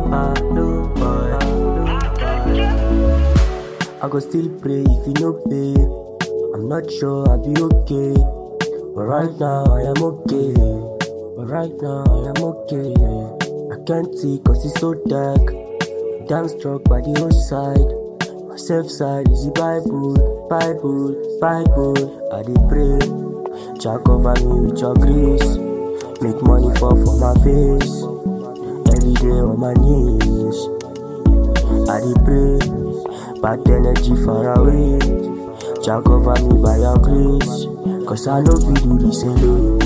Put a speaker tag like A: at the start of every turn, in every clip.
A: alone boy. I go still pray if you no pay. I'm not sure I'll be okay. But right now I am okay. But right now I am okay. I can't see cause it's so dark. Damn struck by the roadside. My safe side is the Bible, Bible, Bible. I dey pray. Jah cover me with your grace. Make money fall for my face. Every day on my knees. I dey pray. Bad energy far away. Jah cover me by your grace. Cause I know if you do this alone.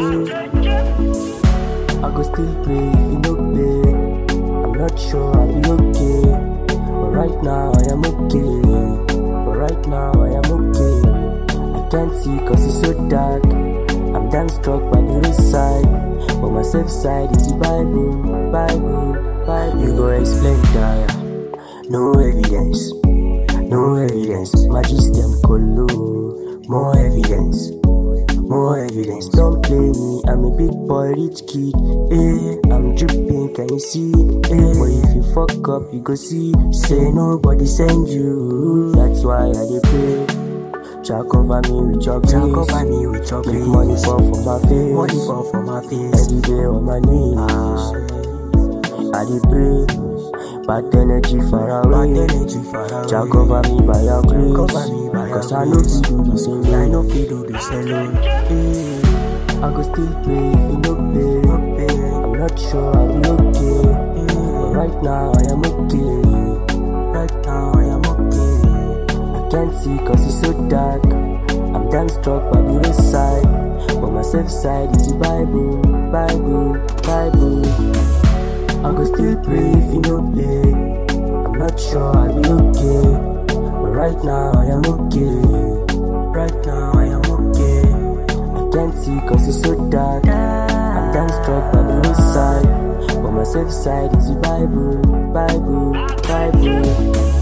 A: eh. I go still pray if you no pay. I'm not sure I'll be okay. But right now I am okay. But right now I am okay. I can't see cause it's so dark. I'm damn struck by the roadside. But my safe side is the Bible, Bible, Bible. You go explain that. No evidence, no evidence. Magistem Kolo, more evidence. More evidence, don't play me. I'm a big boy, rich kid. Eh, I'm dripping, can you see? Eh, but if you fuck up, you go see. Say nobody send you. That's why I dey pray. Jah cover me with your grace.
B: Jah cover me with your
A: Make
B: grace.
A: money fall for my face.
B: Money fall for my face.
A: Every day on my knees. I dey pray. Bad energy far
B: Bad
A: away.
B: energy far away.
A: Jah cover me by your grace.
B: Cover me by
A: Cause
B: your
A: I know
B: grace.
A: you do this alone.
B: I know fit do this alone.
A: Eh, I go still pray if you no pay. I'm not sure I'll be okay. But right now I am okay.
B: Right now I am okay.
A: I can't see cause it's so dark. I'm damn struck by the roadside. But my safe side is the Bible, Bible, Bible. I go still pray if you no pay. I'm not sure I'll be okay. But right now I am okay.
B: Right now I am okay.
A: I can't see cause it's so dark. I'm damn struck by the roadside. But my safe side is the Bible, Bible, Bible.